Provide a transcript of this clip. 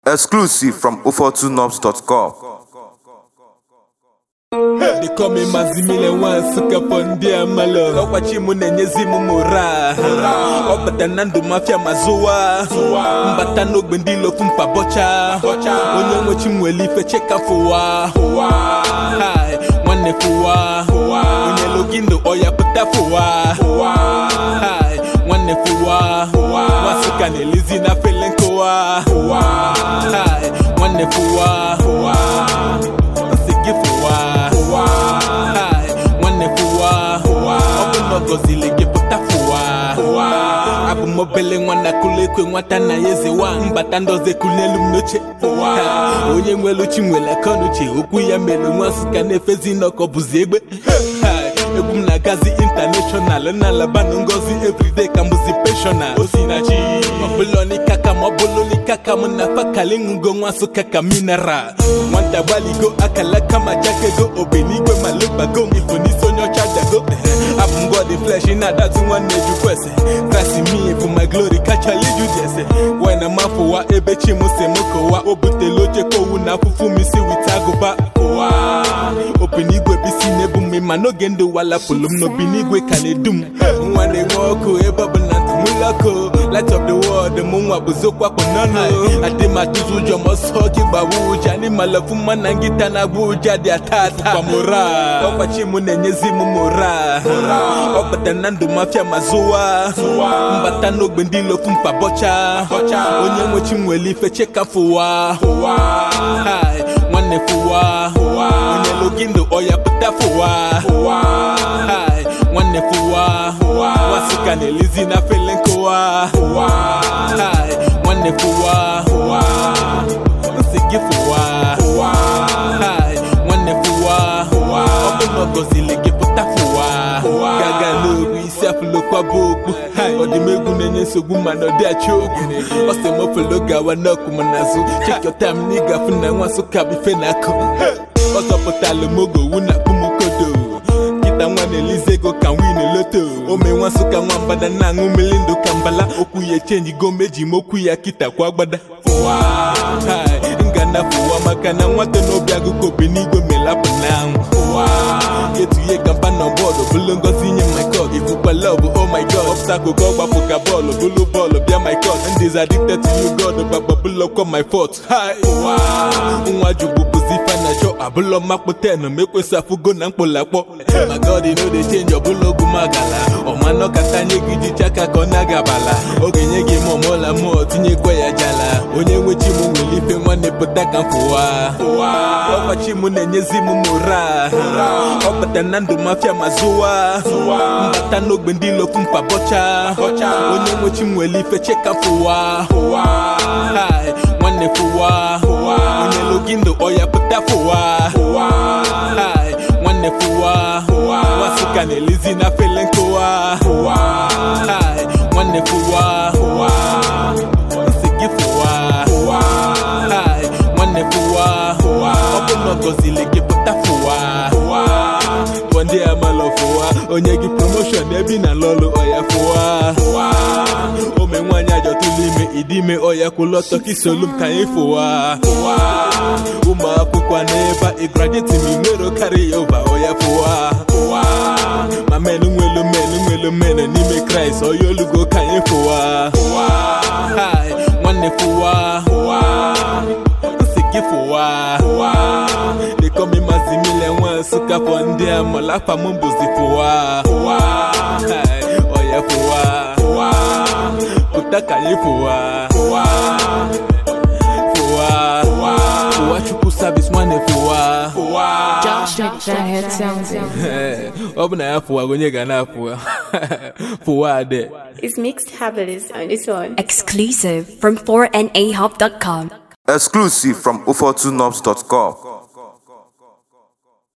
Exclusive from 042nobs.com. They call me Mazimile once suka ndị amalo ọkwachi m na-enyezi m mora ọ bata na ndụ mafia ma zụwa mbata n'ogbe ndị ilofu mpa bọcha onye nwechi m nwere ife cheka fụwa Hai, nwanne fụwa onye logi ndụ ọya pụta fụwa Hai, nwanne fụwa nwasuka na-elizi na fele nkụwa Hai, nwanne fụwa nsị gị fụwa Hai, nwanne fụwa ọ bụ na ọ gọzili gị pụta fụwa abụ m obele nwana kụlụ ekwe nwata na ya ezewa mbata ndozi ekulu n'elu m n'oche Ha, onye nwere uchi nwere akọnuche okwu ya mere nwa nsụka na-efezi n'ọkọ bụzi egbe Hai, egwu m na-agazi intanashọnal na-alabanụ ngozi everyday ka mbụzi penshọnal o si na chi ọbụla n'ikaka ma ọ bụlụ n'ikaka m na fakali ṅụgo nwa nsụka ka mineral nwata gbaligo akalaka ma jakego obenigwe ma lebago ifo n'isi onye ọcha dago abụ m god flesh na-adatu nwanne jukwese krasi mi bụ my glory kachala iju jese wena mafụwa ebe chi m si m kụwa o butela oche kowu na afụfụ m isi wit agụba ụwa openigwe bisi na-ebu m ma n'oge ndụ walapụlụ m n'obenigwe ka na-edu m nwa na-enwe ọkụ ebe ọbụla ntị m lọkụ light of the world mụ nwa bụzokwakpụ n'ọnụ adị m atụzụ ụjọ ma ọsọ gị gbawa ụja n'ịmalafu mma na ngịta na-agba ụja dị ata ata kwamụra ọkpachi m na-enyezi m mora ọ bata na ndụ mafia ma zụwa mbata n'ogbe ndị ilofu mpa bọcha onye nwechi m nwere ife cheka fụwa Hai, nwanne fụwa onye logi ndụ ọya pụta fụwa Hai, nwanne fụwa nwasuka na-elizi na fele nkụwa Hai, nwanne fụwa nsị gị fụwa Hai, nwanne fụwa ọ bụ na ọ gọzili gị pụta fụwa gaga n'oru isi afụlokwa bụ okpu Hai, ọdịmegwu na-enye nsogbu mana ọ dị achọ okwu ọ sị m ofelo gawa n'ọkụ m n'azụ check your time na ịgafu na nwa nsụka bụ ife na-akụ ọ zọpụtala m oge owu na kpumukodo kịta nwa na-elize ego ka win loto ome nwa nsụka nwambada na-aṅụ mmiri ndụ ka mbala okwu ya echenji go meji m okwu ya kịta kwa agbada Hai, ngana fụwa maka na nwata n'obi agụkọ obenigwe melapụ n'anwụ etuye gamba na bọọlụ bụlụ ngozi nye my god ifukwa love oh my god obstacle ka ọ gbapụ ka bọọlụ bụlụ bọọlụ bịa my god ndị is addicted to you god gbagba bụlụ kwa my fault Hai, nwa jugbu bụzi ife na chọ abụlọ makpụ ten ma ekwesị afụgo na mkpụlakpọ my god no dey change ọbụla ogwu magala ọmanọ kata nye gị jicha aka ka ọ na-agabala oge nye gị ma ọmụla mụọ tinyekwa ya jala onye nwechi m nwere ife nwanne pụta ka m fụwa ọkwachi m na-enyezi m mora ọ bata na ndụ mafia ma zụwa mbata n'ogbe ndị ilofu mpa bọcha onye nwechi m nwere ife cheka fụwa Hai, nwanne fụwa onye logi ndụ ọya pụta fụwa Hai, nwanne fụwa nwasuka na-elizi na fele nkụwa Hai, nwanne fụwa nsị gị fụwa Hai, nwanne fụwa ọ bụ na ọ gọzili gị pụta fụwa Bụ ndị amalọ fụwa onye gị promoshọn ebe ị na lọlụ ọya fụwa ome nwaanyị ajọtụlụ ime ịdị ime ọya kwụlụ ọtọ ka isolu m ka anyị fụwa ụmụ akwụkwọ n'ebe a ịgraduate m nwere karị ya ụba ọya fụwa ma menụ nwelu menụ nwelu menụ n'ime kraịst ọya olugo ka anyị fụwa Hai, nwanne fụwa nsị gị fụwa dịkọmi mazimile nwa nsụka fọ ndị amala afa m bụzi fụwa Hai, ọya fụwa pụta ka anyị fụwa fụwa fụwa chukwu sabis nwanne fụwa Josh McFadden sounds. Ee, ọ bụ na ya fụwa onye ga na-afụwa fụwa ade It's mixed habits on its own. Exclusive from 4nahub.com. Exclusive from 042nobs.com.